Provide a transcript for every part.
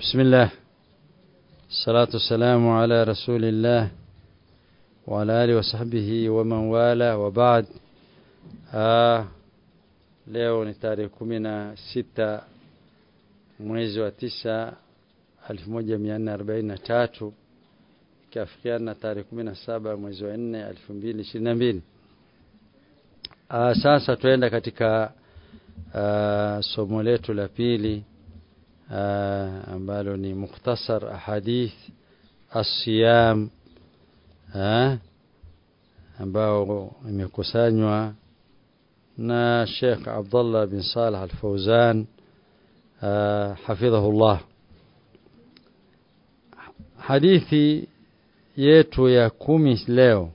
بسم الله الصلاة والسلام على رسول الله وعلى آله وصحبه ومن والاه وبعد آه leo ni tarehe kumi na sita mwezi wa tisa elfu moja mia nne arobaini na tatu ikiafikiana na tarehe kumi na saba mwezi wa nne elfu mbili ishirini na mbili sasa tuenda katika uh, somo letu la pili uh, ambalo ni mukhtasar ahadith asiyam uh, ambao imekusanywa na Sheikh Abdullah bin Salih Al-Fauzan uh, hafidhahullah hadithi yetu ya kumi leo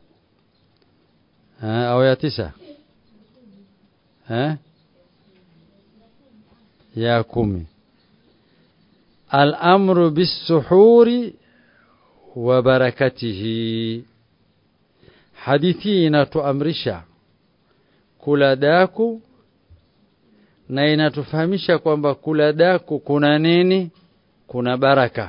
uh, au ya tisa uh? ya kumi الأمر بالسحور وبركته hadithi inatuamrisha kula daku na inatufahamisha kwamba kula daku kuna nini kuna baraka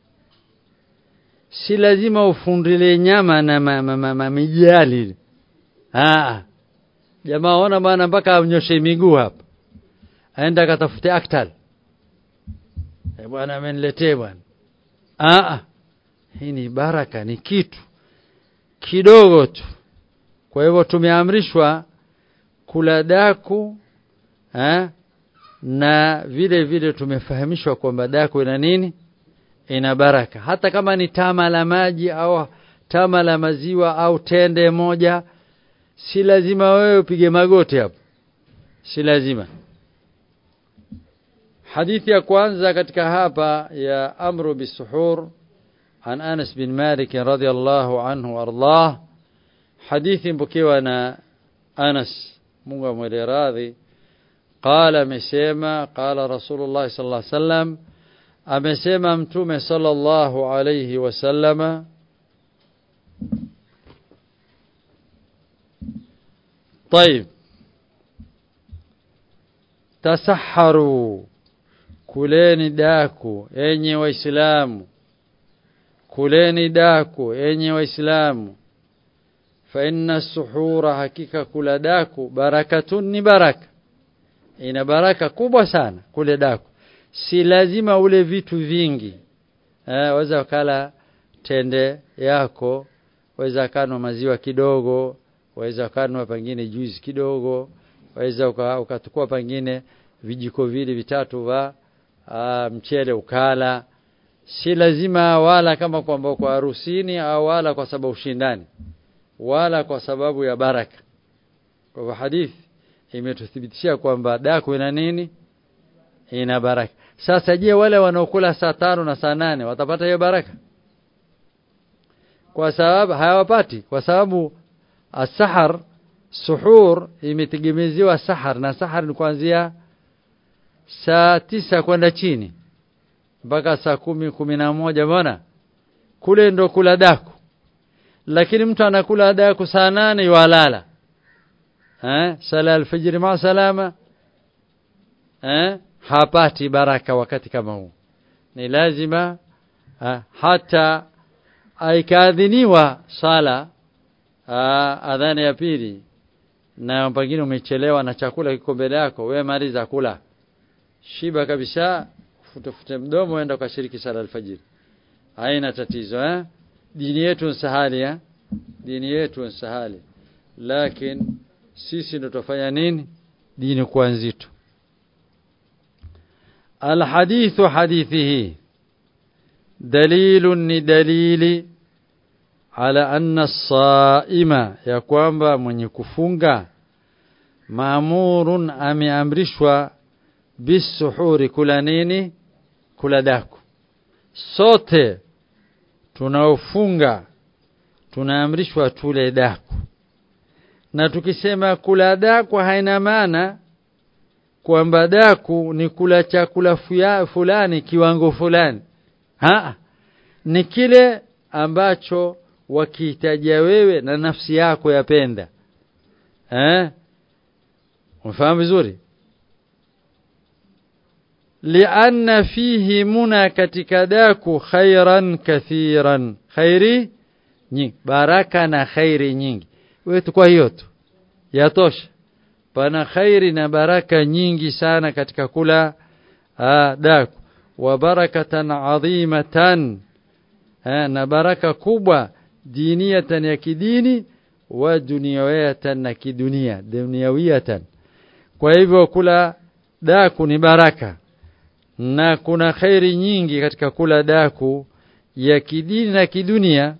si lazima ufundile nyama na mamijali ah jamaa ona bwana mpaka amnyoshe miguu hapa aenda akatafute aktal e bwana ameniletee bwana ah hii ni baraka ni kitu kidogo tu kwa hivyo tumeamrishwa kula daku eh, na vile vile tumefahamishwa kwamba daku ina nini ina baraka hata kama ni tama la maji au tama la maziwa au tende moja si lazima wewe upige magoti hapo si lazima hadithi ya kwanza katika hapa ya amru bisuhur عن أنس بن مالك رضي الله عنه وأرضاه حديث بكيوانا أنس Mungu amwele radhi qala amesema qala rasulullah sallallahu alaihi wasallam amesema mtume sallallahu alayhi wasallama طيب tasaharu kuleni daku enye waislamu kuleni daku enye waislamu fa inna suhura hakika kula daku barakatun ni baraka ina baraka kubwa sana kule daku si lazima ule vitu vingi eh waweza kala tende yako waweza kanwa maziwa kidogo waweza kanwa pengine juice kidogo waweza ukachukua pengine vijiko vile vitatu va mchele ukala si lazima wala kama kwamba kwa harusini au wala kwa sababu ushindani wala kwa sababu ya baraka kwa hivyo hadithi imetuthibitishia kwamba daku ina nini ina baraka sasa je wale wanaokula saa tano na saa nane watapata hiyo baraka kwa sababu hawapati kwa sababu asahar suhur imetegemeziwa sahar na sahar ni kuanzia saa tisa kwenda chini mpaka saa kumi kumi na moja mbona kule ndo kula daku lakini mtu anakula daku saa nane yualala eh sala alfajiri ma salama eh hapati baraka wakati kama huu ni lazima eh, hata aikadhiniwa sala eh, adhana ya pili na pengine umechelewa na chakula kiko mbele yako wewe maliza kula shiba kabisa futafute mdomo enda ukashiriki sala alfajiri haina tatizo eh dini yetu nsahali eh dini yetu nsahali lakini sisi ndo tufanya nini dini kuwa nzito alhadithu hadithihi dalilun ni dalili ala anna saima ya kwamba mwenye kufunga maamurun ameamrishwa bisuhuri kula nini kula daku sote tunaofunga tunaamrishwa tule daku na tukisema kula daku haina maana kwamba daku ni kula chakula fulani kiwango fulani ha ni kile ambacho wakihitajia wewe na nafsi yako yapenda eh unafahamu vizuri lianna fihi muna katika daku khairan kathiran khairi nyingi baraka na khairi nyingi wetu kwa hiyo tu yatosha pana khairi na baraka nyingi sana katika kula aa, daku wa barakatan adhimatan ha, na baraka kubwa diniyatan ya kidini wa duniyawiyatan na kidunia duniyawiyatan kwa hivyo kula daku ni baraka na kuna khairi nyingi katika kula daku ya kidini na kidunia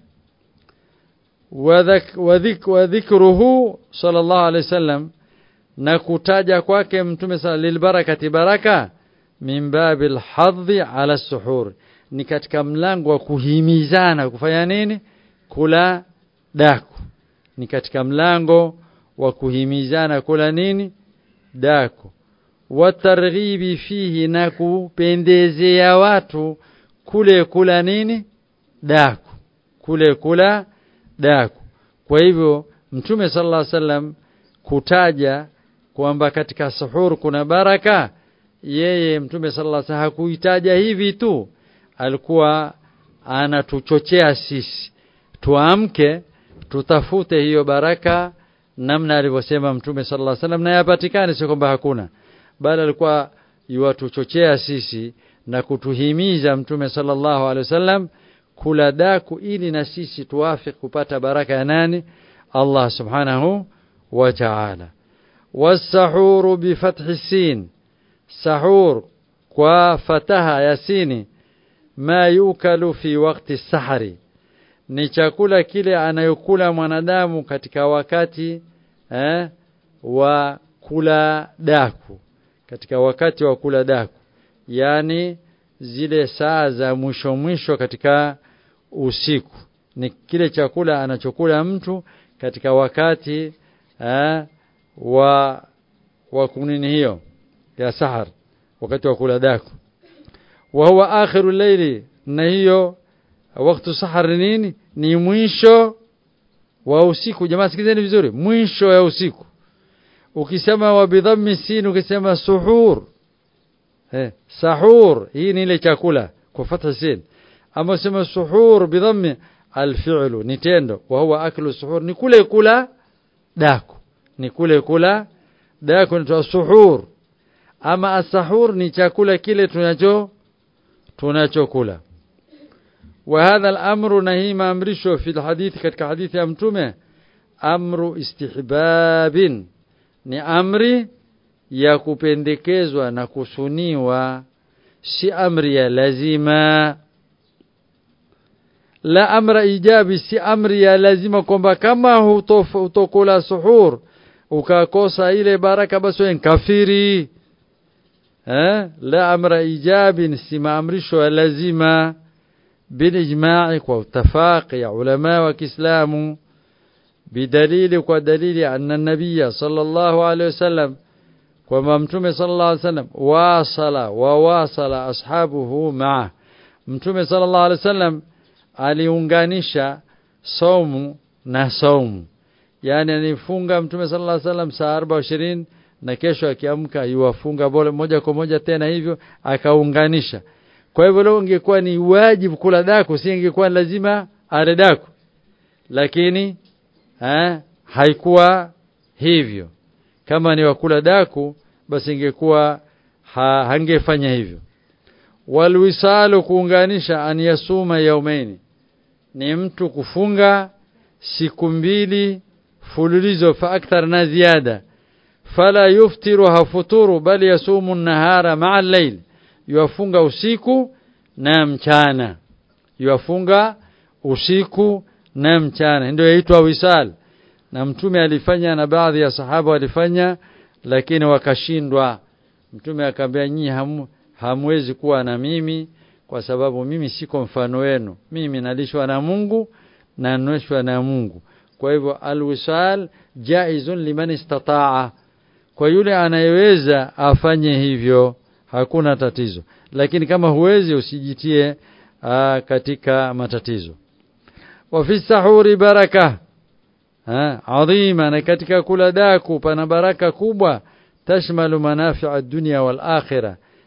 wa dhikruhu sallallahu alaihi wasallam na kutaja kwake mtume sala lilbarakati baraka min babil hadhi ala suhur ni katika mlango wa kuhimizana kufanya nini kula daku ni katika mlango wa kuhimizana kula nini daku watarghibi fihi na kupendezea watu kule kula nini daku kule kula daku kwa hivyo mtume sallallahu alaihi wasallam kutaja kwamba katika suhur kuna baraka yeye mtume sallallahu alaihi wasallam hakuitaja hivi tu alikuwa anatuchochea sisi tuamke tutafute hiyo baraka namna alivyosema mtume sallallahu alaihi wasallam na yapatikane sio kwamba hakuna bali alikuwa yuwatuchochea sisi na kutuhimiza mtume sallallahu alaihi wasallam kula daku ili na sisi tuwafik kupata baraka ya nani Allah subhanahu wa ta'ala wasahuru bifathi sin sahur kwa fataha ya sini ma yukalu fi wakti sahari ni chakula kile anayokula mwanadamu katika wakati eh, wa kula daku katika wakati wa kula daku yani zile saa za mwisho mwisho katika usiku ni kile chakula anachokula mtu katika wakati eh, wa wa kunini hiyo ya sahar wakati wa kula daku wa huwa akhiru layli na hiyo wakati sahar nini ni mwisho wa usiku jamaa sikizeni vizuri mwisho ya usiku ukisema wa bidhammi sin ukisema suhur eh sahur hii ni ile chakula kwa fatha sin ama sema suhur bidhammi alfi'lu ni tendo wa huwa aklu suhur ni kule kula daku ni kule kula daku ni suhur ama asahur ni chakula kile tunacho tunachokula وهذا الأمر نهي ما أمرشه في الحديث katika hadithi ya mtume amru istihbabin ni amri ya kupendekezwa na kusuniwa si amri ya lazima la amra ijabi si amri ya lazima kwamba kama hutokula suhur ukakosa ile baraka basi wewe kafiri eh la amra ijabin si maamrisho ya lazima بالاجماع واتفاق يا علماء وكسلام بدليل ودليل أن النبي صلى الله عليه وسلم وما متومه صلى الله عليه وسلم واصل وواصل أصحابه معه mtume sallallahu alaihi wasallam aliunganisha saumu na saumu yani alifunga mtume sallallahu alaihi wasallam saa 24 na kesho akiamka yuwafunga bole moja kwa moja tena hivyo akaunganisha kwa hivyo leo ingekuwa ni wajibu kula daku si ingekuwa lazima ale daku lakini eh, haikuwa hivyo kama ni wakula daku basi ingekuwa ha, hangefanya hivyo walwisalu kuunganisha an yasuma yaumaini ni mtu kufunga siku mbili fululizo fa akthar na ziada fala yuftiru hafuturu bali yasumu nahara ma'a al-layl yuafunga usiku na mchana yuafunga usiku na mchana ndio yaitwa wisal na mtume alifanya na baadhi ya sahaba walifanya lakini wakashindwa mtume akamwambia nyinyi hamu, hamwezi kuwa na mimi kwa sababu mimi siko mfano wenu mimi nalishwa na Mungu na nweshwa na Mungu kwa hivyo alwisal jaizun liman istataa kwa yule anayeweza afanye hivyo hakuna tatizo lakini kama huwezi usijitie aa, katika matatizo wa fi sahuri baraka ha adhima na katika kula daku pana baraka kubwa tashmalu manafi'a dunya wal akhirah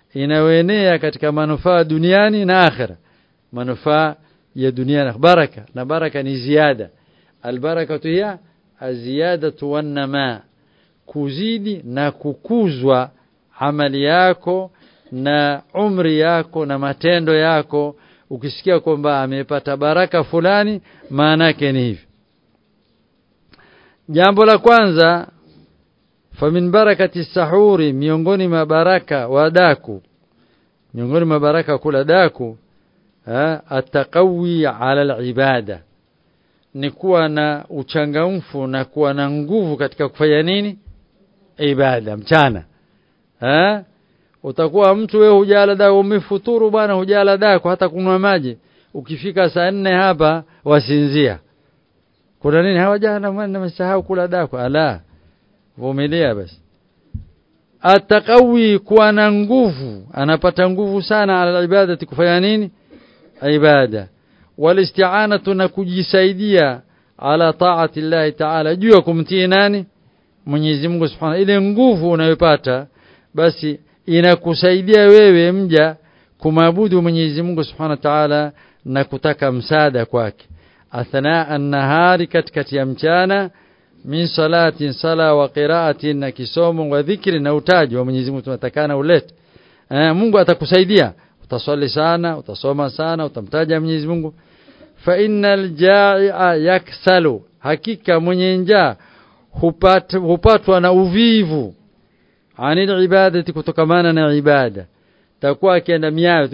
inayoenea katika manufaa duniani na akhira manufaa ya dunia na baraka na baraka ni ziada albarakatu hiya aziyadatu wanama kuzidi na kukuzwa amali yako na umri yako na matendo yako ukisikia kwamba amepata baraka fulani maana yake ni hivi jambo la kwanza famin barakati sahuri miongoni mwa baraka wa daku miongoni mwa baraka kula daku ataqawi ala alibada ni kuwa na uchangamfu na kuwa na nguvu katika kufanya nini ibada mchana ha? utakuwa mtu wewe hujala daku umefuturu bwana hujala daku hata kunwa maji ukifika saa nne hapa wasinzia kuna nini hawa jana mwana msahau kula daku ala vumilia basi atakawi kuwa na nguvu anapata nguvu sana ala ibadati kufanya nini ibada walisti'anatu na kujisaidia ala taati Allah ta'ala juu ya kumtii nani Mwenyezi Mungu Subhanahu ile nguvu unayopata basi inakusaidia wewe mja kumwabudu Mwenyezi Mungu Subhanahu wa Ta'ala na kutaka msaada kwake athna an-nahari katikati ya mchana min salatin sala wa qira'atin na kisomo wa dhikri na utaji wa Mwenyezi Mungu tunatakana ulete eh, Mungu atakusaidia utaswali sana utasoma sana utamtaja Mwenyezi Mungu fa innal ja'i'a yaksalu hakika mwenye njaa hupat, hupatwa na uvivu anil ibadati kutokamana na ibada takuwa akienda miayo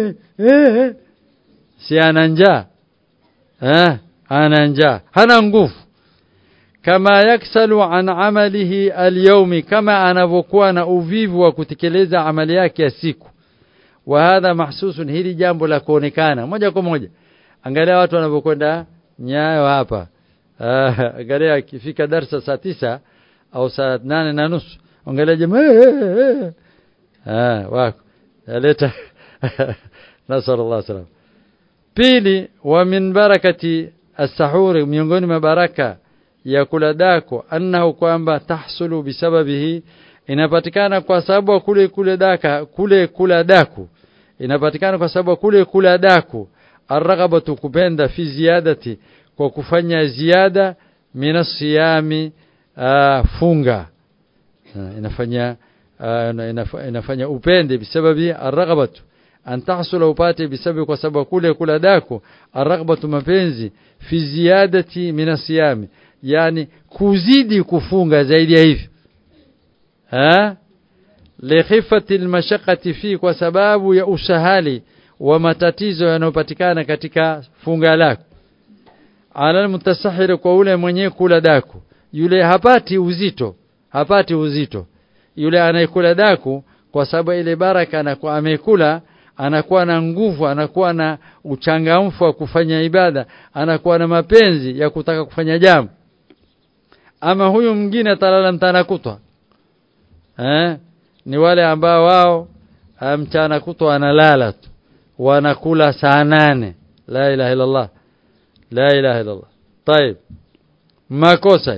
si ana njaa eh ana njaa hana nguvu kama yaksalu an amalihi alyawmi kama anavyokuwa na uvivu wa kutekeleza amali yake ya siku wa hadha mahsusun hili jambo la kuonekana moja kwa moja angalia watu wanavyokwenda nyayo hapa angalia akifika darasa saa tisa au saa nane na nusu angalia jamaa ah wako leta nasallallahu salam pili wa min barakati as-sahuri miongoni mwa baraka ya kula dako annahu kwamba tahsulu bisababihi inapatikana kwa sababu kule kule daka kule kula daku inapatikana kwa sababu kule kula daku arghabatu kupenda fi ziyadati kwa kufanya ziada mina siyami uh, funga uh, inafanya uh, inafanya, inafanya upende bisababi arghabatu an tahsula upate bisababi kwa sababu kule kula daku arghabatu mapenzi fi ziyadati mina siyami yani kuzidi kufunga zaidi ya hivi ha likhifati almashaqqati fi kwa sababu ya usahali wa matatizo yanayopatikana katika funga lako ala mutasahhir kwa ule mwenye kula daku yule hapati uzito hapati uzito yule anayekula daku kwa sababu ile baraka anakuwa amekula anakuwa na nguvu anakuwa na uchangamfu wa kufanya ibada anakuwa na mapenzi ya kutaka kufanya jambo ama huyu mwingine atalala mtana kutwa eh ni wale ambao wao mchana kutwa analala tu wanakula saa nane la ilaha illa Allah la ilaha illa Allah طيب makosa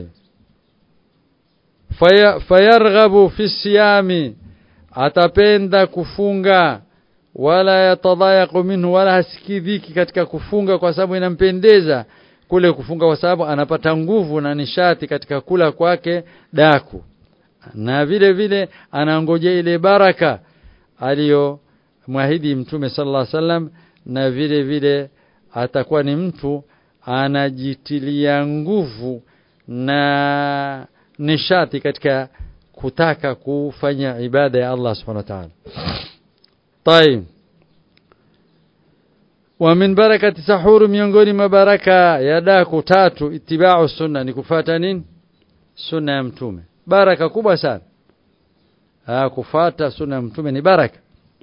Faya, fayarghabu fi siyami atapenda kufunga wala yatadayaqu minhu wala hasikidhiki katika kufunga kwa sababu inampendeza kule kufunga kwa sababu anapata nguvu na nishati katika kula kwake daku na vile vile anangoja ile baraka aliyo mwahidi mtume sallallahu alaihi wasallam na vile vile atakuwa ni mtu anajitilia nguvu na nishati katika kutaka kufanya ibada ya Allah subhanahu wa ta'ala. طيب ومن بركه سحور miongoni mwa baraka ya daku tatu itibau sunna ni kufata nini sunna ya mtume baraka kubwa sana ah kufata sunna ya mtume ni baraka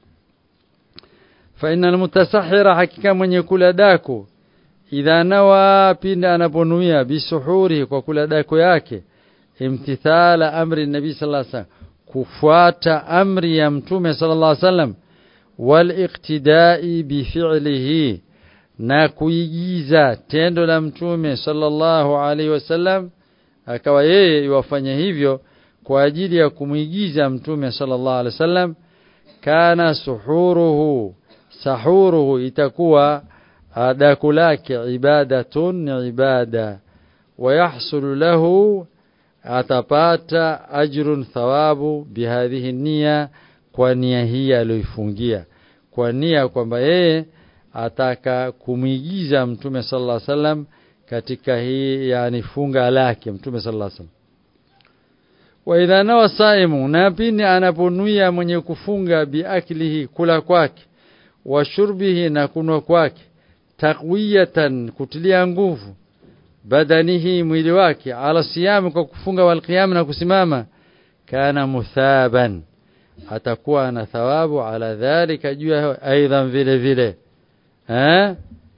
fa innal mutasahhira hakika mwenye kula daku idha nawa pinda anaponuia bisuhuri kwa kula daku yake imtithala amri nabii sallallahu alaihi wasallam kufuata amri ya mtume sallallahu alaihi wasallam والاقتداء بفعله na kuigiza tendo la mtume sallallahu alaihi wasallam akawa yeye yafanya hivyo kwa ajili ya kumuigiza mtume sallallahu alaihi wasallam kana suhuruhu sahuruhu itakuwa daku lake ibadatun ni ibada wayahsulu lahu atapata ajrun thawabu bihadhihi nia kwa nia hii aliyoifungia kwa nia kwamba yeye ataka kumwigiza mtume sallallahu alaihi wasallam katika hii yani funga lake mtume sallallahu alaihi wasallam wa idha nawa saimu na pindi anaponuia mwenye kufunga biaklihi kula kwake wa shurbihi na kunwa kwake takwiyatan kutilia nguvu badanihi mwili wake ala siyam kwa kufunga wal qiyam na kusimama kana muthaban atakuwa na thawabu ala dhalika juu aidan vile vile eh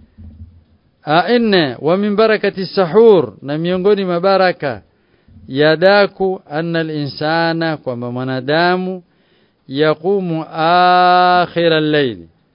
inne wa min barakati sahur na miongoni mabaraka ya daku anna al-insana kwamba mwanadamu yaqumu akhir al-layl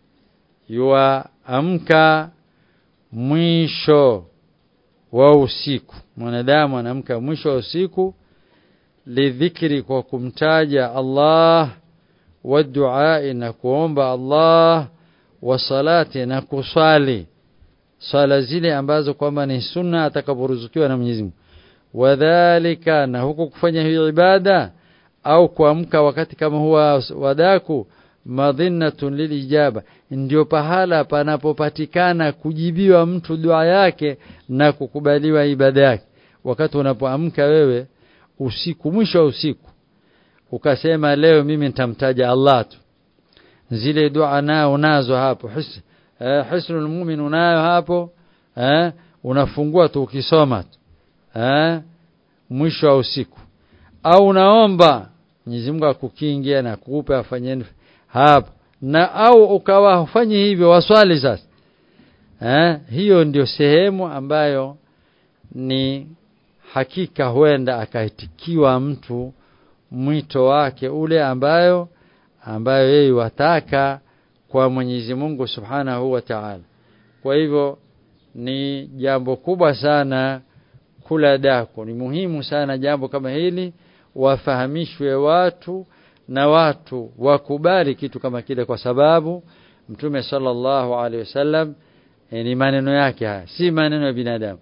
yuamka mwisho wa usiku mwanadamu anaamka mwisho wa usiku lidhikri kwa kumtaja Allah wa du'a na kuomba Allah wa salati na kuswali swala zile ambazo kwamba ni sunna atakaporuzukiwa na Mwenyezi Mungu wadhālika na huku kufanya hiyo ibada au kuamka wakati kama huwa wadaku madhinnatun lilijaba ndio pahala panapopatikana kujibiwa mtu dua yake na kukubaliwa ibada yake wakati unapoamka wewe usiku mwisho wa usiku ukasema leo mimi nitamtaja Allah tu zile dua nao unazo hapo his eh, hisnul mu'min unayo hapo eh, unafungua tu ukisoma tu eh, mwisho wa usiku au unaomba Mwenyezi Mungu akukingia na kukupa afanyeni hapa na au ukawa hufanyi hivyo waswali sasa eh, hiyo ndio sehemu ambayo ni hakika huenda akaitikiwa mtu mwito wake ule ambayo ambayo yeye wataka kwa Mwenyezi Mungu Subhanahu wa Ta'ala. Kwa hivyo ni jambo kubwa sana kula daku. Ni muhimu sana jambo kama hili wafahamishwe watu na watu wakubali kitu kama kile kwa sababu Mtume sallallahu alaihi wasallam ni maneno yake haya si maneno ya binadamu.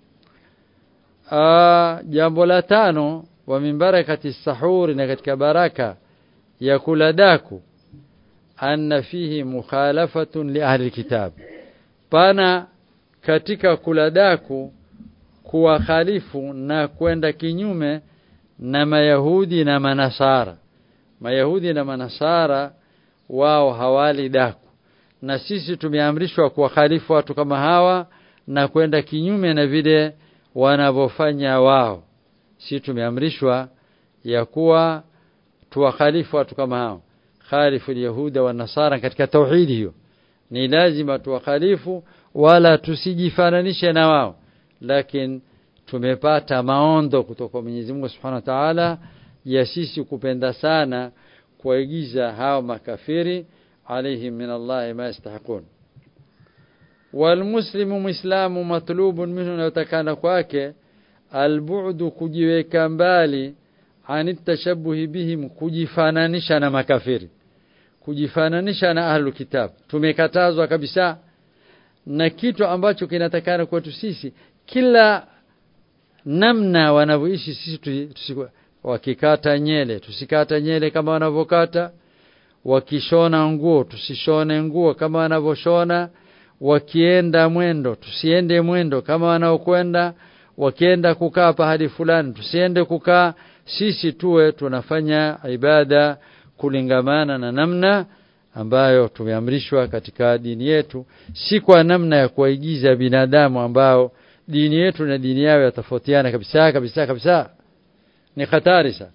Aa, jambo la tano wa min barakati sahuri na katika baraka ya kula daku anna fihi mukhalafatun li ahli kitab pana katika kula daku kuwa khalifu na kwenda kinyume na mayahudi na manasara mayahudi na manasara wao hawali daku na sisi tumeamrishwa kuwakhalifu watu kama hawa na kwenda kinyume na vile wanavyofanya wao si tumeamrishwa ya kuwa tuwakhalifu watu kama hao khalifu yahuda wa nasara katika tauhidi hiyo ni lazima tuwakhalifu wala tusijifananishe na wao lakini tumepata maondo kutoka kwa Mwenyezi Mungu Subhanahu wa Ta'ala ya sisi kupenda sana kuigiza hao makafiri alaihim min Allah ma yastahiqun walmuslimu muislamu matlubun minhu nayotakana kwake albu'du kujiweka mbali ani tashabuhi bihim kujifananisha na makafiri kujifananisha na ahlu kitab tumekatazwa kabisa na kitu ambacho kinatakana kwetu sisi kila namna wanavyoishi sisi tusi, wakikata nyele tusikata nyele kama wanavyokata wakishona nguo tusishone nguo kama wanavyoshona wakienda mwendo tusiende mwendo kama wanaokwenda wakienda kukaa pahali fulani tusiende kukaa sisi tuwe tunafanya ibada kulingamana na namna ambayo tumeamrishwa katika dini yetu si kwa namna ya kuwaigiza binadamu ambao dini yetu na dini yao yatofautiana kabisa kabisa kabisa ni hatari sana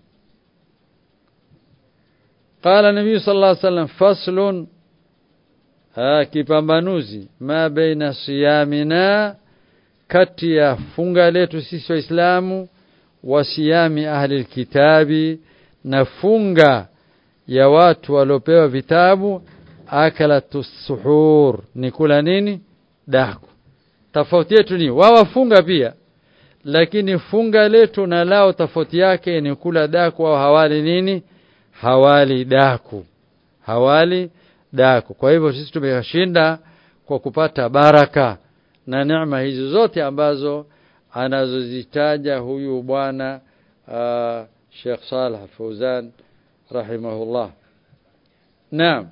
قال النبي صلى الله عليه وسلم فصل kipambanuzi ma baina siyamina kati ya funga letu sisi waislamu wa siyami ahli alkitabi na funga ya watu waliopewa vitabu akalatu suhur ni kula nini daku tofauti yetu ni wao wafunga pia lakini funga letu na lao tofauti yake ni kula daku au hawali nini hawali daku hawali daku kwa hivyo sisi tumeshinda kwa kupata baraka na neema hizo zote ambazo anazozitaja huyu bwana uh, Sheikh Saleh Fauzan rahimahullah naam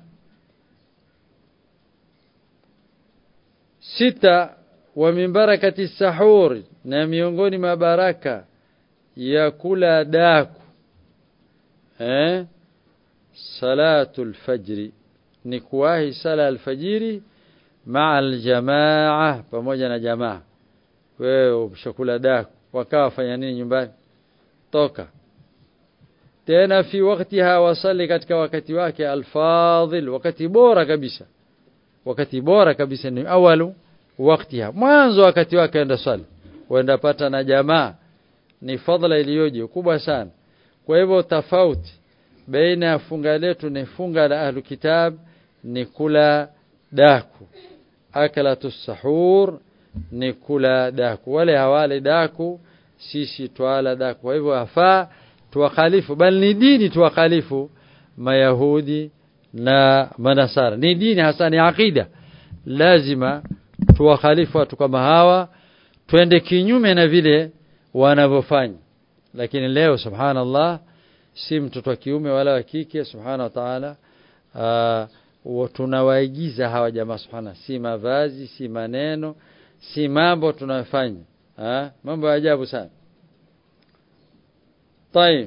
sita wa min barakati sahur na miongoni mwa baraka ya kula daku eh salatul fajri ni kuwahi sala alfajiri maa aljamaa pamoja na jamaa wewe ushakula daku wakawa fanya nini nyumbani toka tena fi waktiha wasali katika wakati wake alfadhil wakati bora kabisa wakati bora kabisa ni awalu waktiha mwanzo wakati wake enda swali uenda pata na jamaa ni fadhila iliyoje kubwa sana kwa hivyo tofauti baina ya funga letu ni funga la ahlu kitab ni kula daku akalatu sahur ni kula daku wale hawale daku sisi twala daku kwa hivyo afaa tuwakhalifu bali ni dini tuwakhalifu mayahudi na manasara ni dini hasa ni akida lazima tuwakhalifu watu kama hawa twende kinyume na vile wanavyofanya lakini leo subhanallah si mtoto wa kiume wala wa kike subhana wa ta'ala uh, tunawaigiza hawa jamaa subhana si mavazi si maneno si mambo tunayofanya mambo ya ajabu sana طيب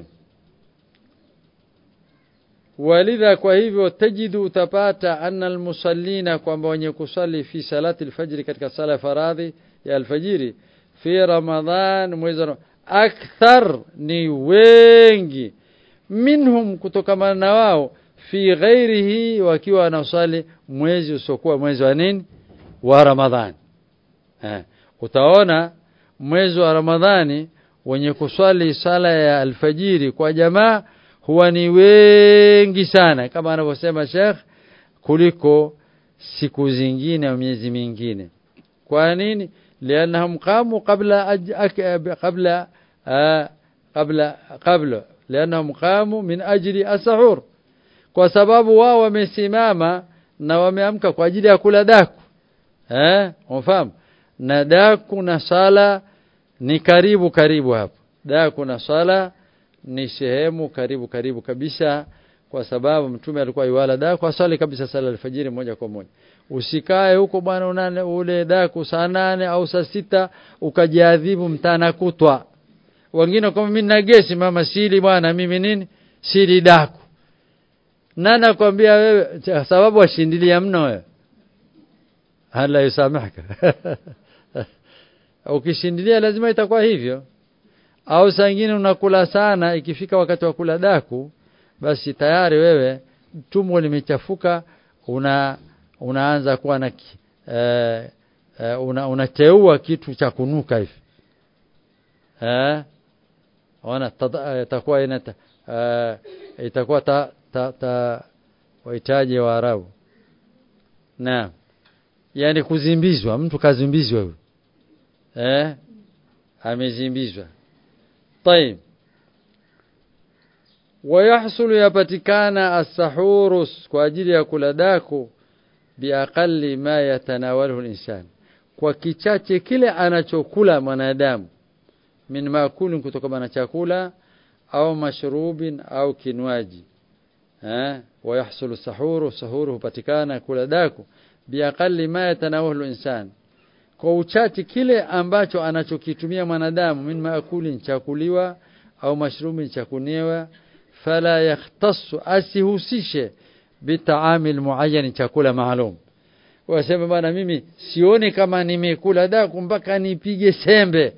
walidha kwa hivyo tajidu utapata anna almusallina kwamba wenye kusali fi salati alfajr katika sala faradhi ya alfajiri fi ramadhan mwezi akthar ni wengi minhum kutokamana na wao fi ghairihi wakiwa wanasali mwezi usiokuwa mwezi wa nini wa ramadhani eh, utaona mwezi wa ramadhani wenye kuswali sala ya alfajiri kwa jamaa huwa ni wengi sana kama anavyosema Sheikh kuliko siku zingine au miezi mingine kwa nini lianahum qamu qabla qabla qabla qabla lianahum qamu min ajli asahur kwa sababu wao wamesimama na wameamka kwa ajili ya kula daku eh unafahamu na daku na sala ni karibu karibu hapo daku na sala ni sehemu karibu karibu kabisa kwa sababu mtume alikuwa iwala daku asali kabisa sala alfajiri moja kwa moja usikae huko bwana unane ule daku saa nane au saa sita ukajiadhibu mtana kutwa wengine kama mimi na gesi mama sili bwana mimi nini sili daku nani akwambia wewe sababu washindilia mno wewe hala yusamahaka ukishindilia lazima itakuwa hivyo au saa nyingine unakula sana ikifika wakati wa kula daku basi tayari wewe tumbo limechafuka una unaanza kuwa na eh, eh, una, unateua kitu cha kunuka hivi eh ona itakuwa ina uh, itakuwa ta, ta, ta wahitaji wa Arabu naam yani kuzimbizwa mtu kazimbizwa huyo eh amezimbizwa طيب ويحصل yapatikana as-sahur kwa ajili ya kula daku biaqalli ma yatanawalahu al-insan kwa kichache kile anachokula mwanadamu min makulin kutokana na chakula au mashrubin au kinwaji eh wayahsulu sahuru sahuru hupatikana kula daku biaqalli ma yatanawalahu al-insan kwa uchache kile ambacho anachokitumia mwanadamu min maakulin chakuliwa au mashrubin chakunewa fala yahtassu asihusishe bitaamil muayyan chakula maalum wasema bana mimi sioni kama nimekula daku mpaka nipige sembe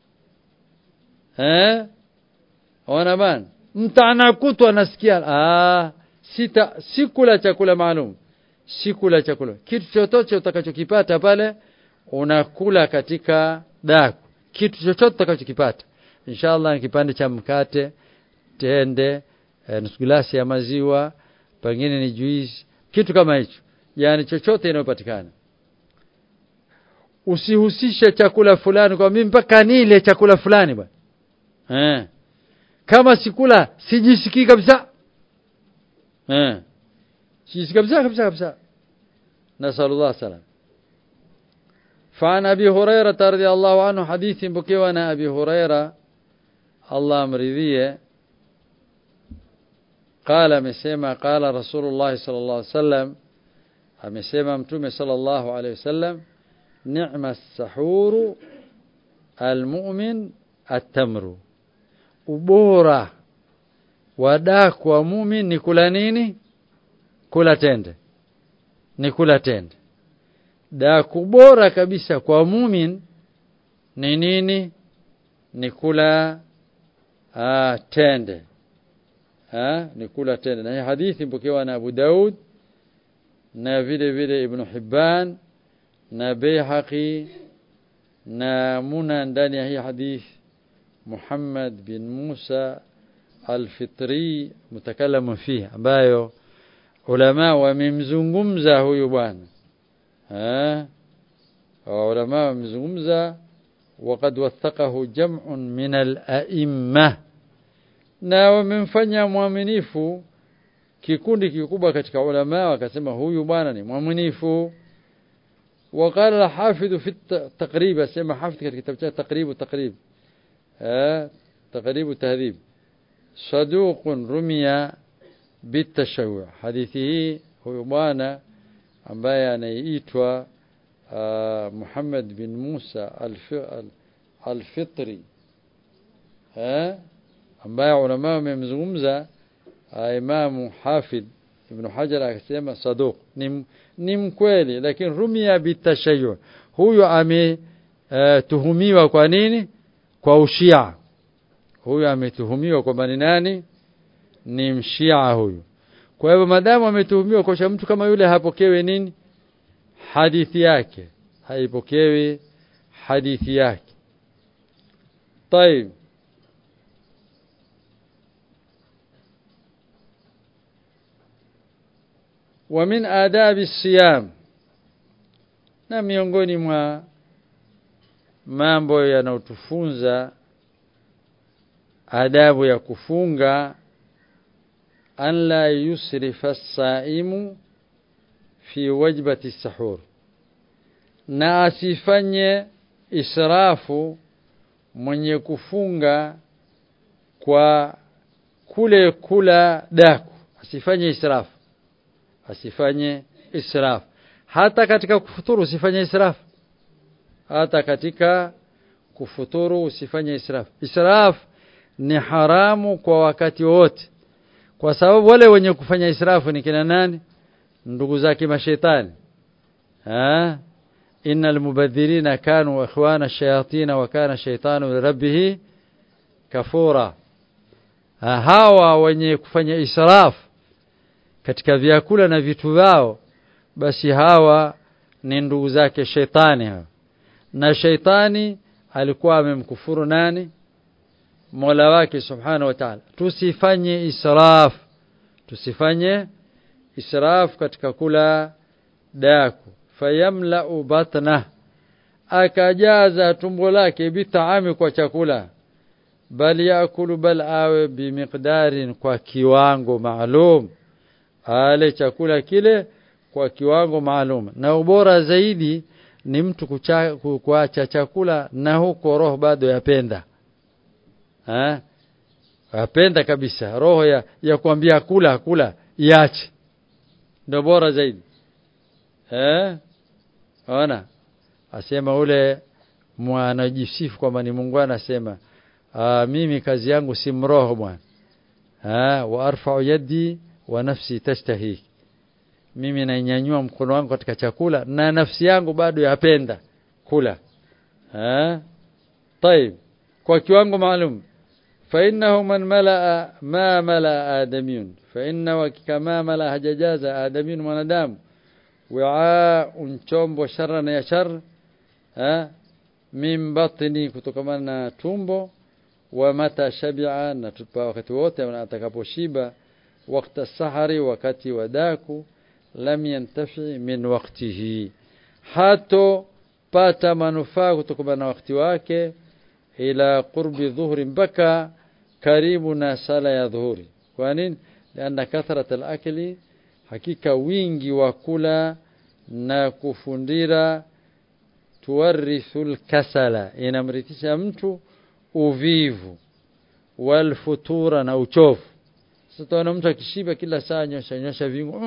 eh ona bana mtana kutwa nasikia ah sita sikula chakula maalum sikula chakula kitu chochote utakachokipata pale unakula katika daku kitu chochote utakachokipata inshallah kipande cha mkate tende e, nusu glasi ya maziwa pengine ni juice kitu kama hicho yani chochote inayopatikana usihusishe chakula fulani kwa mimi mpaka nile chakula fulani bwana eh kama sikula sijisikii kabisa eh sisi kabisa kabisa kabisa nasallallahu salam فعن أبي هريرة رضي الله عنه حديث بكيوانا أبي هريرة الله مرضيه قال amesema قال رسول الله صلى الله عليه وسلم amesema mtume صلى الله عليه وسلم نعم السحور المؤمن التمر ubora wadaku wa mumin ni kula nini kula tende ni kula tende daku bora kabisa kwa mumin ni nini ni kula ah, tende ha ni kula tende na hii hadithi mpokewa na Abu Daud na vile vile Ibn Hibban na Baihaqi na muna ndani ya hii hadithi Muhammad bin Musa al-Fitri mutakallamu fihi ambayo ulama wamemzungumza huyu bwana eh ulama wamemzungumza وقد وثقه جمع من الأئمة na wamemfanya mwaminifu kikundi kikubwa katika ulama wakasema huyu bwana ni mwaminifu وقال الحافظ في التقريب اسمع حافظ katika kitabu cha تقريب تقريب ها تقريب التهذيب صدوق رمي بالتشوع حديثه huyu bwana ambaye anaitwa Muhammad bin Musa al-Fitri eh ambaye ulama wamemzungumza Imam Hafidh Ibn Hajar akasema saduq ni, ni mkweli lakini rumia bitashayyu huyu ametuhumiwa uh, kwa nini kwa ushia huyu ametuhumiwa kwamba ni nani ni mshia huyu kwa hivyo madamu ametuhumiwa kwa mtu kama yule hapokewe nini hadithi yake haipokewi hadithi yake طيب ومن آداب الصيام na miongoni mwa mambo yanayotufunza adabu ya kufunga an la yusrifa saimu fi wajbati sahur na asifanye israfu mwenye kufunga kwa kule kula daku asifanye israfu asifanye israf hata katika kufuturu usifanye israf hata katika kufuturu usifanye israf israf ni haramu kwa wakati wote kwa sababu wale wenye kufanya israfu ni kina nani ndugu zake mashaitani ah innal mubadhirina kanu ikhwana shayatin wa kana shaytanu lirabbih kafura hawa wenye kufanya israfu katika vyakula na vitu vyao basi hawa ni ndugu zake shetani hawa na shetani alikuwa amemkufuru nani Mola wake subhanahu wa ta'ala tusifanye israf tusifanye israf katika kula daku fayamla batna akajaza tumbo lake bitaami kwa chakula bali yakulu bal awe bimiqdarin kwa kiwango maalum ale chakula kile kwa kiwango maalum na ubora zaidi ni mtu kucha, kuacha chakula na huko roho bado yapenda ha? yapenda kabisa roho ya, ya kuambia kula kula iache ndio bora zaidi eh ona asema ule mwanajisifu kwamba ni Mungu anasema mimi kazi yangu si mroho bwana ah wa arfa'u yadi wa nafsi tashtahi mimi nainyanyua mkono wangu katika chakula na nafsi yangu bado yapenda kula eh طيب kwa kiwango maalum fa innahu man malaa ma malaa adamiyun fa inna kama malaa hajajaza adamiyun mwanadamu wi'a chombo sharra na ya shar eh min batni kutokana na tumbo wa mata shabi'a na tupa wakati wote atakaposhiba wakati sahari wakati wadaku lam yantafi min waqtihi hato pata manufaa kutokana na wakati wake ila qurbi dhuhri mpaka karibu na sala ya dhuhuri kwa nini لأن كثرة الأكل hakika wingi wa kula na kufundira tuwarithu kasala inamrithisha mtu uvivu walfutura na uchovu sasa mtu akishiba kila saa nyosha nyosha vingu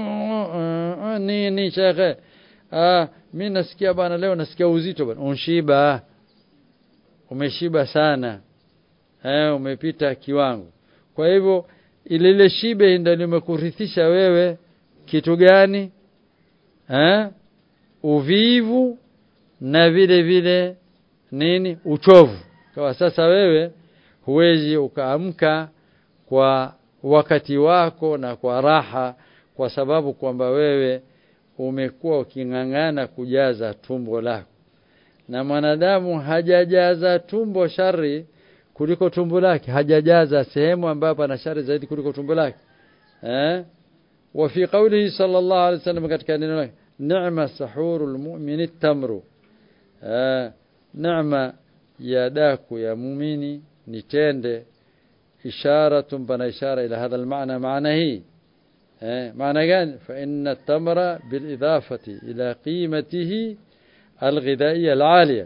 nini shekhe ah mimi nasikia bana leo nasikia uzito bana unshiba umeshiba sana eh umepita kiwango kwa hivyo ile shibe ndio limekurithisha wewe kitu gani eh uvivu na vile vile nini uchovu kwa sasa wewe huwezi ukaamka kwa wakati wako na kwa raha kwa sababu kwamba wewe umekuwa uking'ang'ana kujaza tumbo lako na mwanadamu hajajaza tumbo shari kuliko tumbo lake hajajaza sehemu ambapo ana shari zaidi kuliko tumbo lake eh wa fi qawlihi sallallahu alaihi wasallam katika neno lake ni'ma sahurul mu'mini tamru eh neema ya daku ya muumini ni tende isharatun bana ishara ila hadha almaana maana hii eh maana gani fa inna tamra bil idafati ila qimatihi alghidaiya alaliya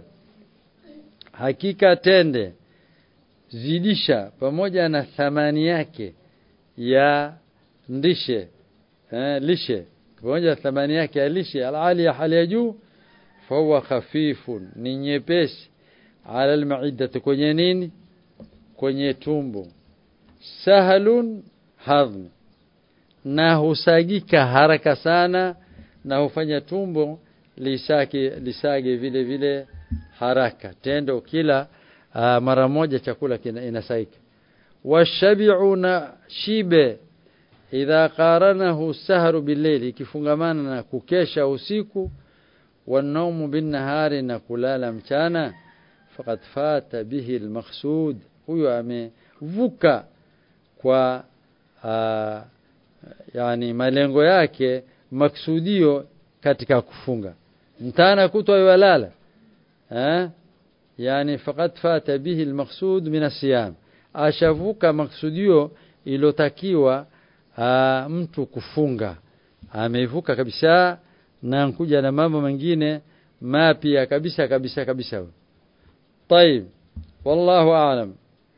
hakika tende zidisha pamoja na thamani yake ya ndishe eh, lishe pamoja na thamani yake ya lishe alaliya hali ya juu fahuwa khafifun ni nyepesi ala almaidati kwenye nini kwenye tumbo sahalun hadhm na husagika haraka sana na hufanya tumbo lisake lisage vile vile haraka tendo kila uh, mara moja chakula inasaika washabi'u na shibe idha qaranahu sahru billaili ikifungamana na kukesha usiku والنوم بالنهار na kulala mchana faqad fata bihi almaqsud huyo amevuka kwa aa, yani malengo yake maksudio katika kufunga mtana kutwa yalala eh yani faqad fata bihi almaqsud min asiyam ashavuka maksudio ilotakiwa mtu kufunga amevuka kabisa na kuja na mambo mengine mapya kabisa kabisa kabisa طيب والله اعلم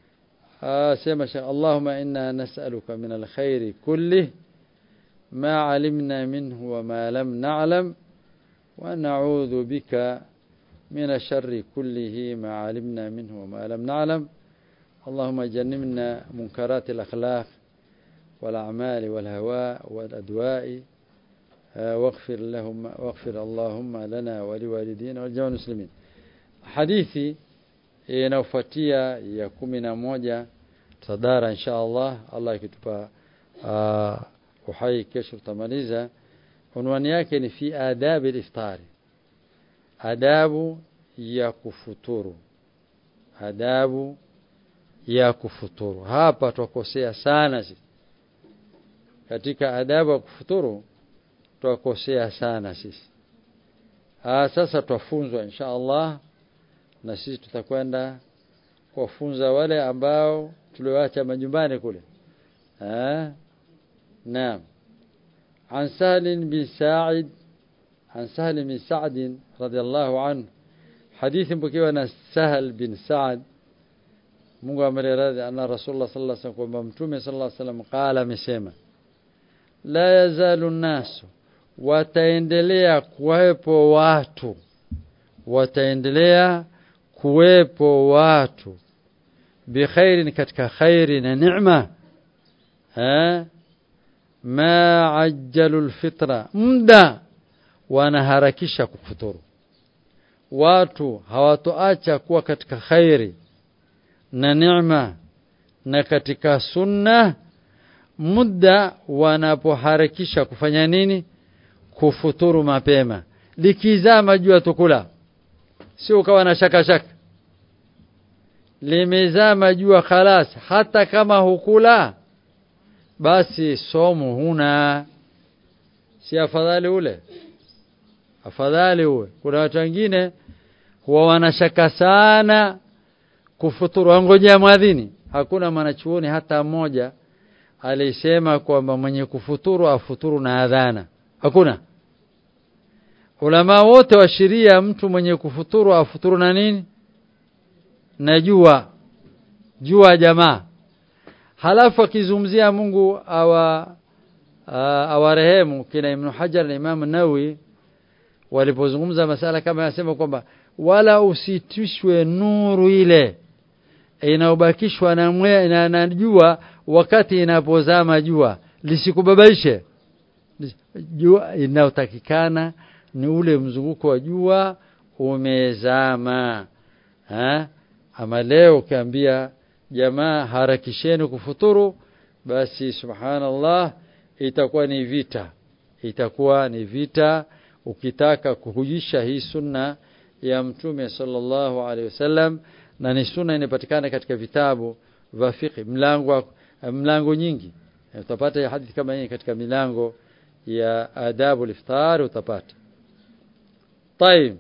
اسمع شيخ اللهم انا نسالك من الخير كله ما علمنا منه وما لم نعلم ونعوذ بك من الشر كله ما علمنا منه وما لم نعلم اللهم جنبنا منكرات الاخلاق والاعمال والهواء والادواء واغفر لهم واغفر اللهم لنا ولوالدينا ولجميع المسلمين hadithi inayofuatia ya kumi na moja tadara insha Allah Allah akitupa uh, uhai kesho tutamaliza unwani yake ni fi adabi iftari adabu ya kufuturu adabu ya kufuturu hapa tukosea sana sisi katika adabu ya kufuturu twakosea sana sisi ah sasa twafunzwa insha Allah na sisi tutakwenda kuwafunza wale ambao tulioacha majumbani kule ah naam عن سهل بن ساعد عن سهل بن سعد رضي الله عنه حديث بكيوانا سهل بن سعد Mungu ameradhi anna Rasulullah sallallahu alaihi wasallam kwamba Mtume sallallahu alaihi wasallam qala amesema la yazalu nasu wataendelea kuwepo watu wataendelea kuwepo watu bikhairin katika khairi na neema eh ma ajjalu alfitra muda wanaharakisha kufuturu watu hawatoacha kuwa katika khairi na neema na katika sunna muda wanapoharakisha kufanya nini kufuturu mapema likizama jua tukula sio ukawa na shaka shaka limezama jua khalas hata kama hukula basi somo huna si afadhali ule afadhali uwe kuna watu wengine huwa wanashaka sana kufuturu wangojea mwadhini hakuna mwanachuoni hata mmoja alisema kwamba mwenye kufuturu afuturu na adhana hakuna ulama wote wa sheria mtu mwenye kufuturu afuturu na nini na jua jua jamaa halafu akizungumzia Mungu awa awarehemu kina Ibn Hajar na Imam Nawawi walipozungumza masala kama yasema kwamba wala usitishwe nuru ile inaobakishwa na, mwe, na, na jua wakati inapozama jua lisikubabaishe jua inayotakikana ni ule mzunguko wa jua umezama ha? ama leo ukiambia jamaa harakisheni kufuturu basi subhanallah itakuwa ni vita itakuwa ni vita ukitaka kuhujisha hii sunna ya mtume sallallahu alaihi wasallam na ni sunna inapatikana katika vitabu vya fiqh mlango mlango nyingi utapata hadithi kama hii katika milango ya adabu iftar utapata طيب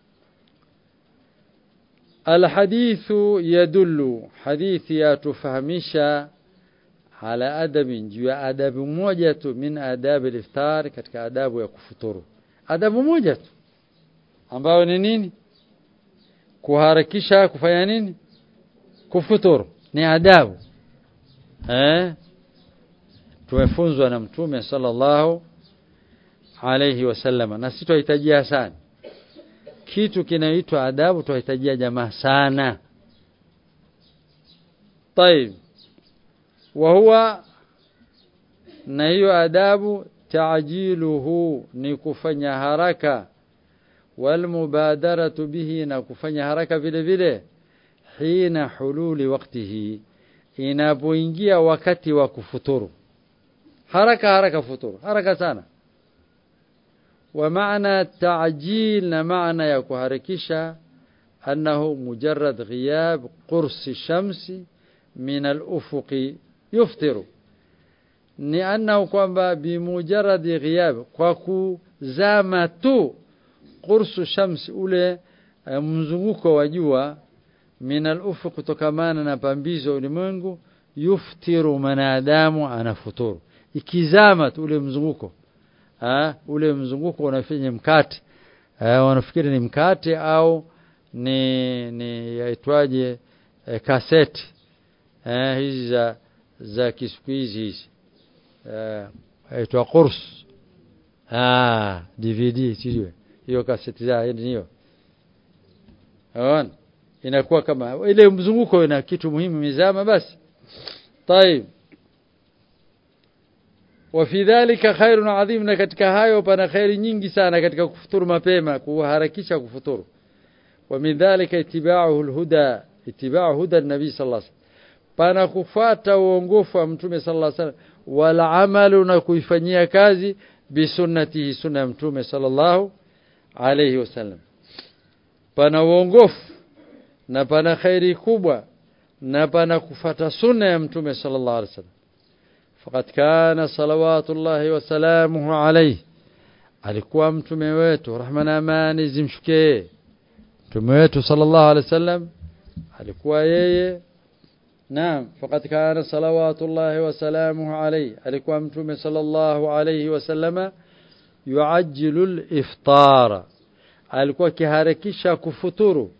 الحديث يدل حديث يتفهمisha ala adabin juu ya adabu moja tu min adabu iftar katika adabu ya kufuturu adabu moja tu ambayo ni nini kuharakisha kufanya nini kufuturu ni adabu eh tumefunzwa na mtume sallallahu alayhi wasallam na sisi tuhitajia sana kitu kinaitwa adabu tuhitajia jamaa sana طيب وهو na hiyo adabu ta'jiluhu ni kufanya haraka wal mubadaratu bihi na kufanya haraka vile vile hina hululi waktihi inapoingia wakati wa kufuturu haraka haraka futuru haraka sana wa maana ta'jil na maana ya kuharakisha annahu mujarrad ghiyab qursi shamsi min al-ufuqi yuftiru ni annahu kwamba bimujarradi ghiyab kwa kuzama tu qursu shamsi ule uh, mzunguko wa jua min al-ufuq kutokamana na pambizo ulimwengu yuftiru manadamu anafuturu ikizama tu ule mzunguko ha? ule mzunguko unafanya mkate wanafikiri ni mkate au ni ni yaitwaje e, kaseti eh, hizi za za kisikuizi hizi eh, aitwa qurs ah DVD sijui hiyo kaseti za hiyo Aona inakuwa kama ile mzunguko ina kitu muhimu mizama basi طيب وفي ذلك خير عظيم na katika hayo pana khairi nyingi sana katika kufuturu mapema kuharakisha kufuturu ومن ذلك اتباعه الهدى اتباع هدى النبي صلى الله عليه وسلم pana kufuata uongofu wa mtume sallallahu alaihi wasallam wala amalu na kuifanyia kazi bisunnatihi sunna ya mtume sallallahu alaihi wasallam pana uongofu na pana khairi kubwa na pana kufata sunna ya mtume sallallahu alaihi wasallam faqad kana salawatullahi wa salamuhu alayhi alikuwa mtume wetu rahma na amani zimshukie mtume wetu sallallahu alaihi wasallam alikuwa yeye naam faqad kana salawatullahi wa salamuhu alayhi alikuwa mtume sallallahu alayhi wasallama yuajjilu al-iftara alikuwa kiharakisha kufuturu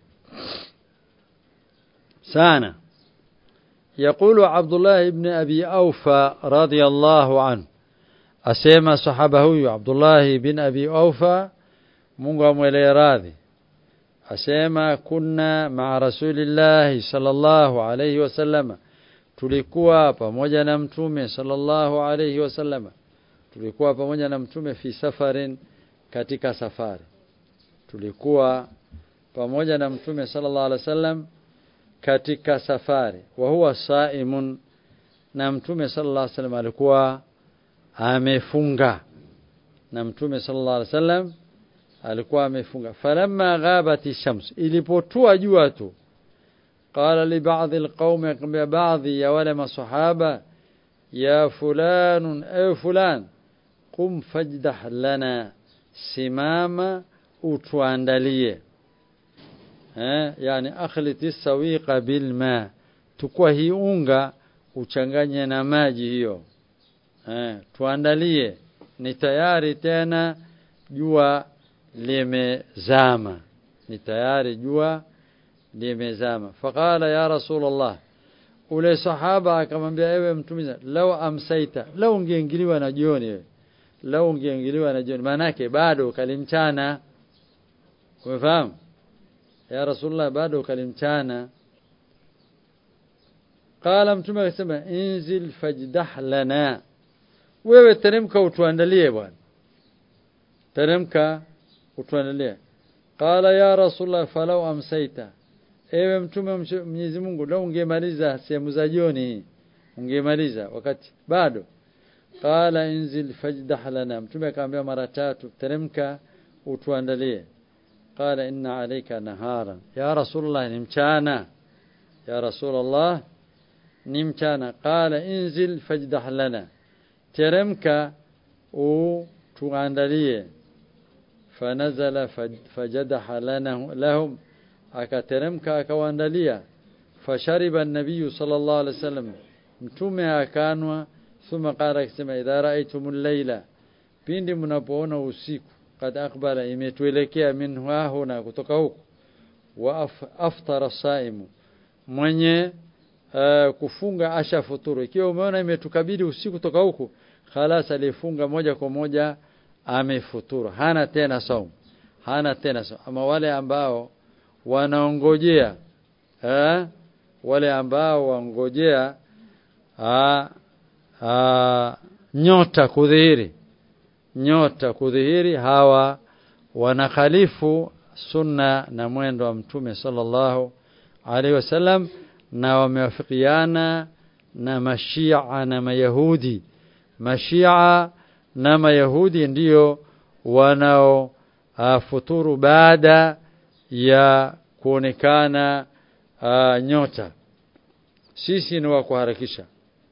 sana يقول عبد الله بن أبي أوفى رضي الله عنه أسيما صحابه عبد الله بن أبي أوفى منغم راضي أسيما كنا مع رسول الله صلى الله عليه وسلم tulikuwa pamoja na mtume sallallahu alayhi wasallam tulikuwa pamoja na mtume fi safarin katika safari tulikuwa pamoja na mtume sallallahu alayhi wasallam katika safari wa huwa saimun na mtume sallallahu alaihi wasallam alikuwa amefunga na mtume sallallahu alaihi wasallam alikuwa amefunga falamma ghabati shams ilipotua jua tu qala li ba'd alqawm akamwambia baadhi ya wale masahaba ya fulanun ay fulan qum fajdah lana simama utuandalie eh yani akhliti sawiqa bilma tukua hii unga uchanganye na maji hiyo eh, tuandalie ni tayari tena jua limezama ni tayari jua limezama faqala ya rasulullah ule sahaba akamwambia ewe mtumiza lau amsaita lau ungeingiliwa na jioni wewe lau ungeingiliwa na jioni manake bado kalimchana umefahamu ya rasulullah bado kalimchana qala mtume akasema inzil fajdah lana wewe teremka utuandalie bwana teremka utuandalie qala ya rasulullah falau amsaita ewe mtume Mwenyezi Mungu leo ungemaliza sehemu za jioni ungemaliza wakati bado qala inzil fajdah lana mtume akamwambia mara tatu teremka utuandalie qala inna alayka nahara ya rasulullah ni mchana ya rasulullah ni mchana qala inzil fajdah lana teremka utuandalie fanazala fajadaha lana lahum akateremka akawaandalia fashariba an-nabiy sallallahu alaihi wasallam mtume akanwa thumma qala akisema idha ra'aytumul layla pindi mnapoona usiku kad akbala imetuelekea minhu huna kutoka huko wa aftara saimu mwenye uh, kufunga asha futuru ikiwa umeona imetukabidi usiku kutoka huko khalas alifunga moja kwa moja amefuturu hana tena saumu hana tena saumu ama wale ambao wanaongojea eh wale ambao wangojea a, a, nyota kudhihiri nyota kudhihiri hawa wanakhalifu sunna na mwendo wa mtume sallallahu alaihi wasallam na wamewafikiana na mashia na mayahudi mashia na mayahudi ndiyo wanao futuru baada ya kuonekana uh, nyota sisi ni wa kuharakisha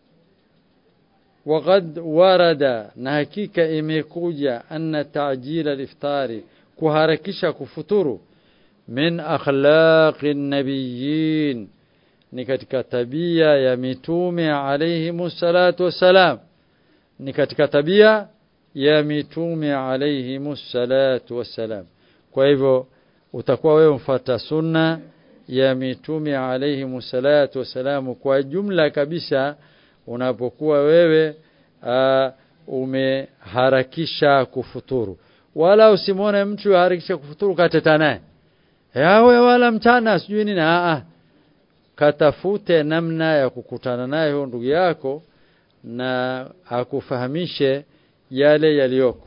وقد ورد na hakika imekuja anna ta'jil al-iftari kuharakisha kufuturu min akhlaqin nabiyyin ni katika tabia ya mitume alayhi salatu wassalam ni katika tabia ya mitume alayhi salatu wassalam kwa hivyo utakuwa wewe mfuata sunna ya mitume alayhi salatu wassalam kwa jumla kabisa unapokuwa wewe uh, umeharakisha kufuturu wala usimwone mtu harakisha kufuturu kateta naye yawe wala mchana sijui nini a katafute namna ya kukutana naye huyo ndugu yako na akufahamishe yale yaliyoko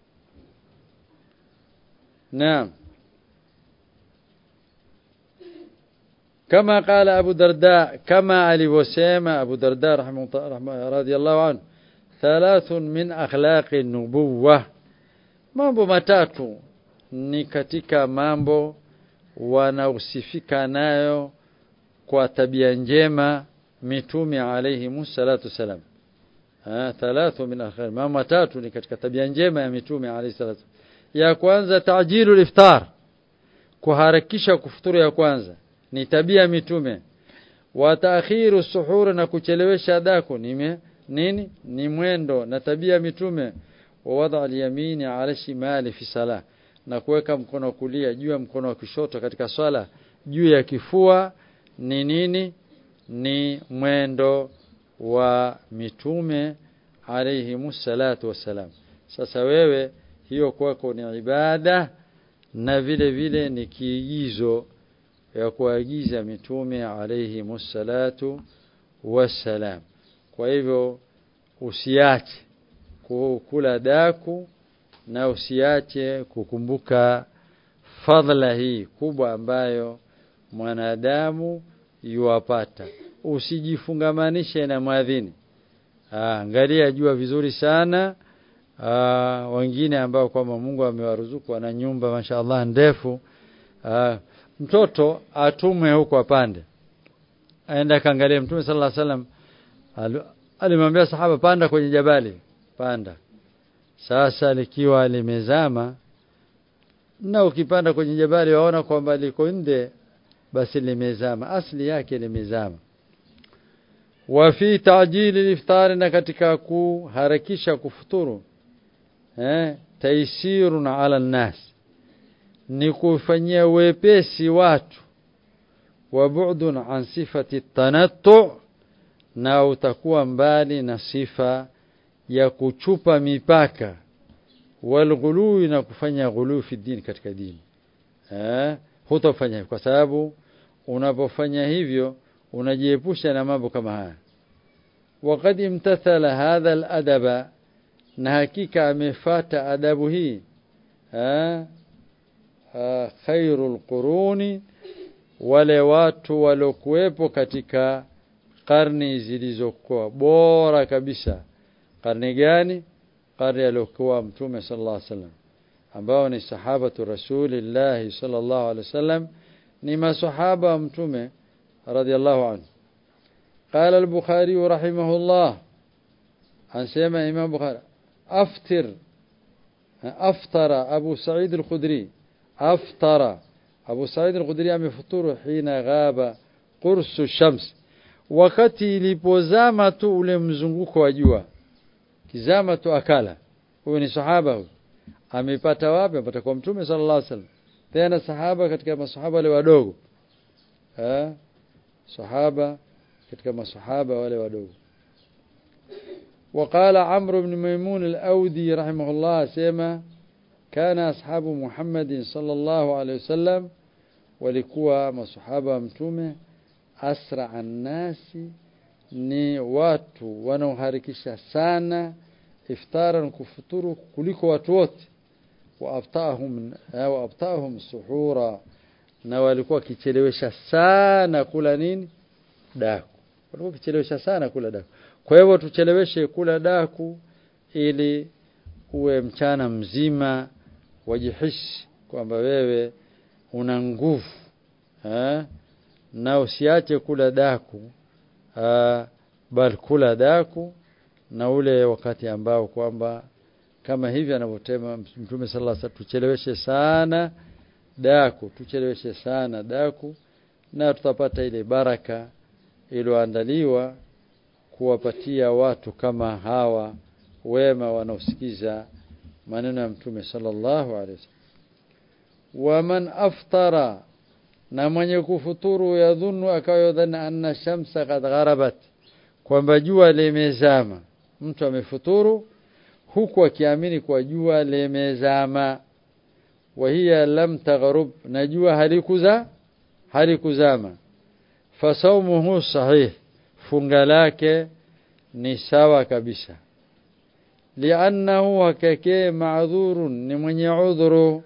naam كما قال أبو درداء كما alivyosema Abu Darda rahimahullah radiyallahu anhu thalathun min akhlaqi nubuwah mambo matatu ni katika mambo wanaosifika nayo kwa tabia njema mitume alayhi salatu salam ah thalathu min akhlaq mambo matatu ni katika tabia njema ya mitume alayhi salatu ya kwanza ta'jilu iftar kuharakisha kufuturu ya kwanza ni tabia mitume wa taakhiru suhur na kuchelewesha daku nime nini ni mwendo na tabia mitume wa wada al-yamini ala shimali fi salah na kuweka mkono wa kulia juu ya mkono wa kushoto katika swala juu ya kifua ni nini ni mwendo wa mitume alayhi salatu wassalam sasa wewe hiyo kwako ni ibada na vile vile ni kiigizo ya kuagiza mitume alayhi musallatu wassalam kwa hivyo usiache kula daku na usiache kukumbuka fadhila hii kubwa ambayo mwanadamu yuwapata usijifungamanishe na mwadhini angalia jua vizuri sana Aa, wengine ambao kwamba Mungu amewaruzuku ana nyumba mashaallah ndefu aa, mtoto atumwe huko apande aenda kaangalia mtume sallallahu alaihi wasallam alimwambia sahaba panda kwenye jabali panda sasa likiwa limezama na ukipanda kwenye jabali waona kwamba liko nde basi limezama asli yake limezama wa fi ta'jili iftari na katika kuharakisha kufuturu eh taisirun ala nas ni kufanyia wepesi watu wa bu'dun an sifati tanattu na utakuwa mbali na sifa ya kuchupa mipaka walghului na kufanya ghulu fi dini katika dini eh hutofanya hivyo kwa sababu unapofanya hivyo unajiepusha na mambo kama haya waqad imtathala hadha al-adaba na hakika amefata adabu hii eh khairul quruni wale watu walokuwepo katika karni zilizokuwa bora kabisa karni gani karni aliyokuwa mtume sallallahu alaihi wasallam ambao ni sahabatu rasulillah sallallahu alaihi wasallam ni masahaba mtume radhiallahu anhu قال البخاري رحمه الله عن سيما إمام بخاري أفطر أفطر أبو سعيد الخدري أفطر أبو سعيد الخدري أمفطر حين غاب قرص الشمس wakati ilipozama tu ule mzunguko wa jua kizama tu akala huyu ni sahaba huyu amepata wapi amepata kwa mtume sallallahu alaihi wasallam tena sahaba katika masahaba wale wadogo eh sahaba katika masahaba wale wadogo وقال عمرو بن ميمون الأودي رحمه الله سيما كان أصحاب محمد صلى الله عليه وسلم walikuwa masahaba mtume asra annasi ni watu wanaoharikisha sana iftaran kufuturu kuliko watu wote waabtaahum waabtaahum suhura na walikuwa kichelewesha sana kula nini daku walikuwa kichelewesha sana kula daku kwa hivyo tucheleweshe kula daku ili uwe mchana mzima wajihisi kwamba wewe una nguvu eh na usiache kula daku aa, bali kula daku na ule wakati ambao kwamba kama hivi anavyotema Mtume sallallahu alaihi wasallam tucheleweshe sana daku tucheleweshe sana daku na tutapata ile baraka iliyoandaliwa kuwapatia watu kama hawa wema wanaosikiza maneno ya Mtume sallallahu alaihi wasallam waman aftara na mwenye kufuturu yadhunnu akayodhani anna shamsa kad gharabat kwamba jua limezama mtu amefuturu huku akiamini kwa jua limezama wa hiya lam taghrub na jua halikuza halikuzama fasawmuhu sahih funga lake ni sawa kabisa li'annahu hakake ma'dhurun ni mwenye udhuru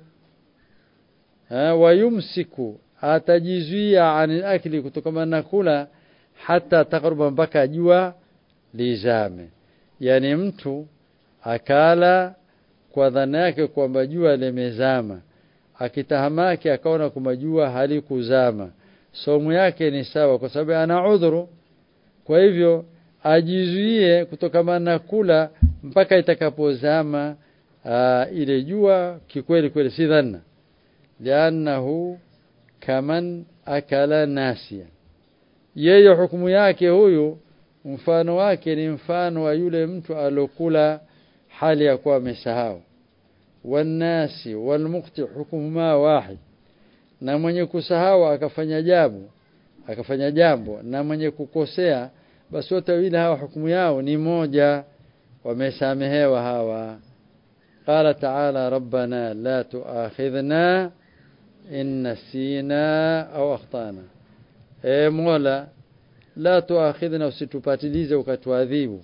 wa yumsiku atajizuia anil akli kutokana na kula hata takriban mpaka jua lizame yani mtu akala kwa dhana yake kwamba jua limezama akitahamaki akaona kwamba jua halikuzama somo yake ni sawa kwa sababu ana udhuru kwa hivyo ajizuie kutokana na kula mpaka itakapozama ile jua kikweli kweli si dhanna lianahu kaman akala nasia yeye hukumu yake huyu mfano wake ni mfano wa yule mtu alokula hali ya kuwa amesahau wanasi walmukti hukuma wahid na mwenye kusahau akafanya jambo akafanya jambo na mwenye kukosea basi wote wawili hawa hukumu yao ni moja wamesamehewa hawa قال تعالى ربنا لا تؤاخذنا إن نسينا أو أخطأنا e mola la tuakhidhna usitupatilize ukatuadhibu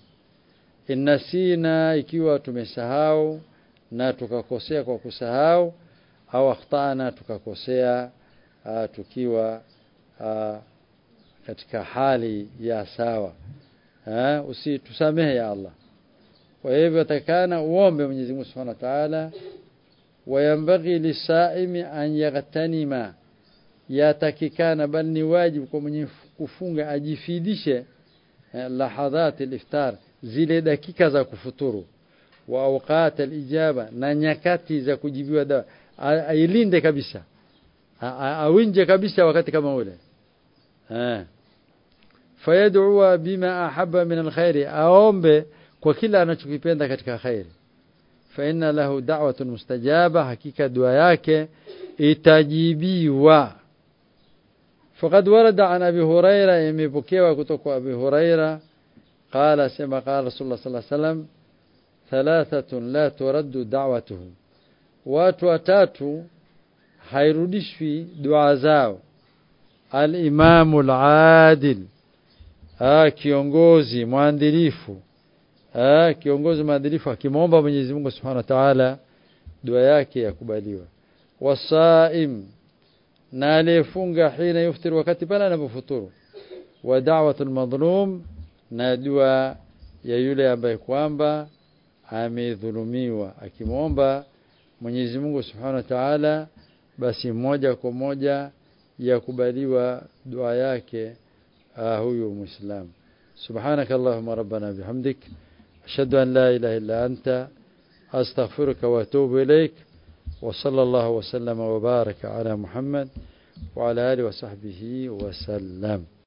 innasina ikiwa tumesahau na tukakosea kwa kusahau au akhtana tukakosea uh, tukiwa uh, katika hali ya sawa uh, usitusamehe ya Allah kwa hivyo takana uombe Mwenyezi Mungu Subhanahu wa Ta'ala wayambaghi lisaimi an yaghtanima yatakikana bal ni wajibu kwa mwenye kufunga ajifidishe eh, lahadhat al-iftar zile dakika za kufuturu wa awqat al-ijaba na nyakati za kujibiwa dawa ailinde kabisa awinje kabisa wakati kama ule eh fayad'u bima ahabba min alkhairi aombe kwa kila anachokipenda katika khairi fa inna lahu da'watun mustajaba hakika dua yake itajibiwa faqad warada an abi huraira imepokewa kutoka abi huraira qala sema qala rasulullah sallallahu alaihi wasallam thalathatun la turaddu da'watuhum watu watatu hairudishwi dua zao al-imamu al-adil ah kiongozi mwadilifu ah kiongozi mwadilifu akimwomba Mwenyezi Mungu Subhanahu wa Ta'ala dua yake yakubaliwa wasaim na aliyefunga hina yuftir wakati pale anapofuturu wa da'watul madhlum na dua ya yule ambaye kwamba amedhulumiwa akimwomba Mwenyezi Mungu Subhanahu wa Ta'ala basi moja kwa moja yakubaliwa dua yake uh, huyu muislam subhanaka allahumma rabbana bihamdik ashhadu an la ilaha illa anta astaghfiruka wa atubu ilaik wa sallallahu wa sallama wa baraka ala muhammad wa ala alihi wa sahbihi wa sallam